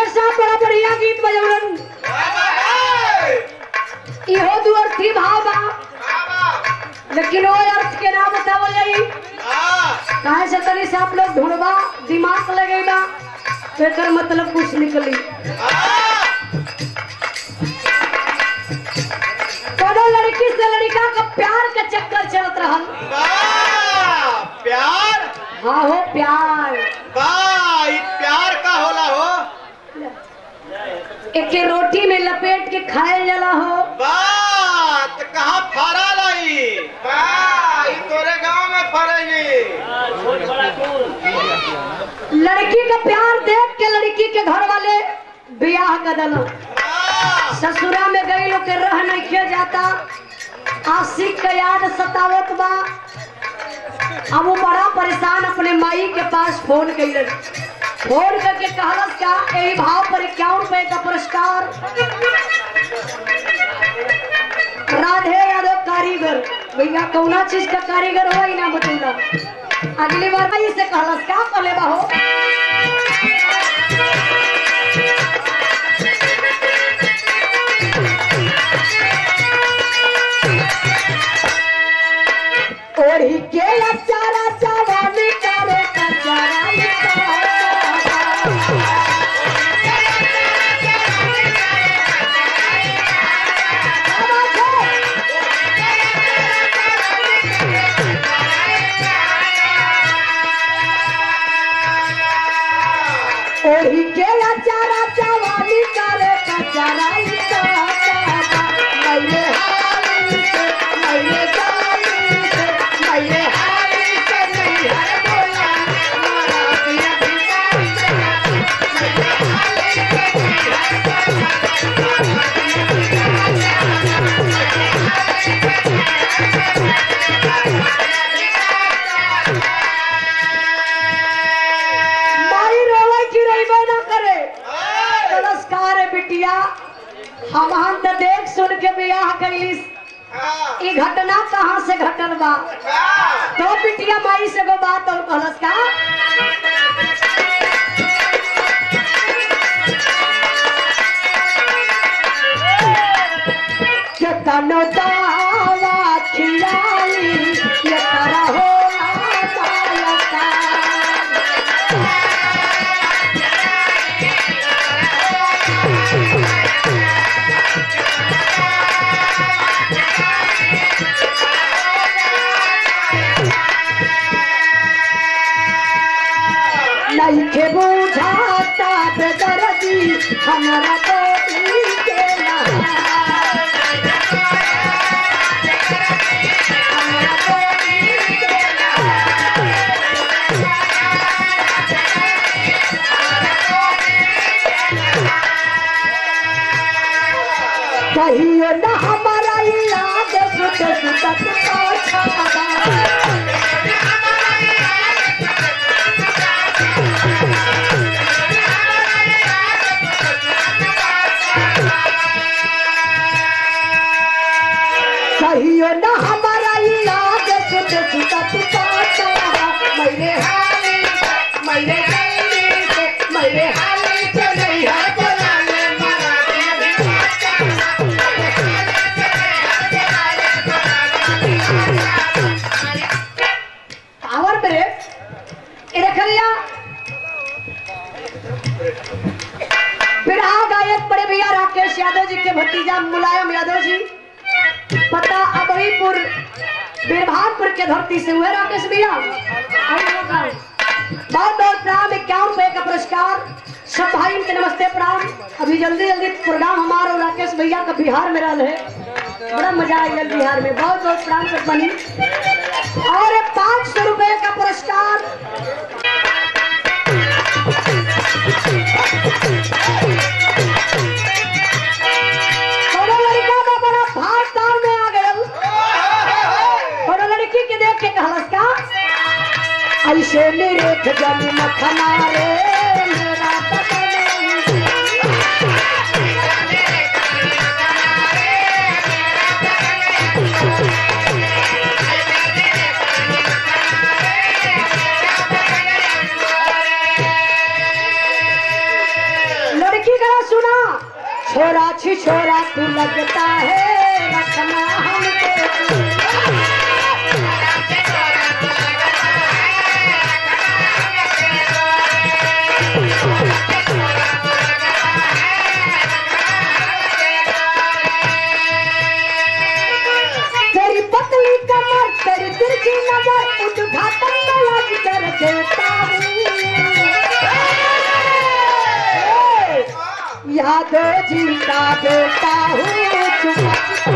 Doctor साहब बड़ा बढ़िया गीत बजौलन इहो दू अर्थी भाव बा लेकिन वो अर्थ के नाम बतावल जाई काहे से तनी से आप लोग ढूंढबा दिमाग लगेगा तो एकर मतलब कुछ निकली कोनो लड़की से लड़का का प्यार के चक्कर चलत रहल प्यार हाँ हो प्यार वाह ई प्यार का होला हो एक रोटी में लपेट के खायल जाला हो वाह तो कहाँ फरा लाई वाह ई तोरे गांव में फरेगी लड़की का प्यार देख के लड़की के घर वाले ब्याह कर दिलो वाह ससुरा में गई लोग के रह नहीं किया जाता आशिक का याद सतावत बा अब वो बड़ा परेशान अपने माई के पास फोन कैलन फोन करके कहलस का यही भाव पर इक्यावन रुपए का पुरस्कार राधे यादव कारीगर भैया कौना चीज का कारीगर हो ही ना बतौला अगली बार भाई से कहलस का कहले बा हो ओढ़ी के अचारा चावानी करे कचारा ओढ़ी के अचारा चावानी करे कचारा मैंने हाली से मैंने जाली से मैंने हाली से नहीं है बोला मारा पिया भिखारी से मैंने हाली से नहीं है माई रोवे की रोइबे ना करे नमस्कार है बिटिया हम हम तो देख सुन के बियाह कैलिस ई घटना कहाँ से घटल बा तो बिटिया माई से गो बात और कहलस का के तनो दावा खिलाई ये तारा हो मालका नहीं के बुझाता बेदर्दी हमारा तो ई के ना हमारा तो ई के ना कहियो ना हमारा याद सुत सुतत पाछा कहियो ना हमारा याद सुत सुतत पाछा मैंने हाली मैंने हाली से मैंने हाली से नहीं है बोला ले मारा दिया पावर ब्रेक ये रख लिया बिरहा गायक बड़े भैया राकेश यादव जी के भतीजा मुलायम यादव जी पता अबईपुर बिरभानपुर के धरती से हुए राकेश भैया आइए लोग आओ। बहुत बहुत प्रणाम इक्यावन रुपए का पुरस्कार सब भाई के नमस्ते प्रणाम अभी जल्दी जल्दी प्रोग्राम हमारा और राकेश भैया का बिहार में रहा है बड़ा मजा आया बिहार में बहुत बहुत प्रणाम कर बनी और पाँच सौ रुपए का पुरस्कार कोनो लड़का का बड़ा भाग तार में आ गया कोनो लड़की के देख के कहलस का ऐसे मेरे जल मखना रे मेरा पता नहीं छोरा छी छोरा तू लगता है रखना हमको तू। तेरी पतली कमर तेरी तिरछी नजर उद्घाटन में आज कर देता हूँ यादव जी का बेटा हूँ चुप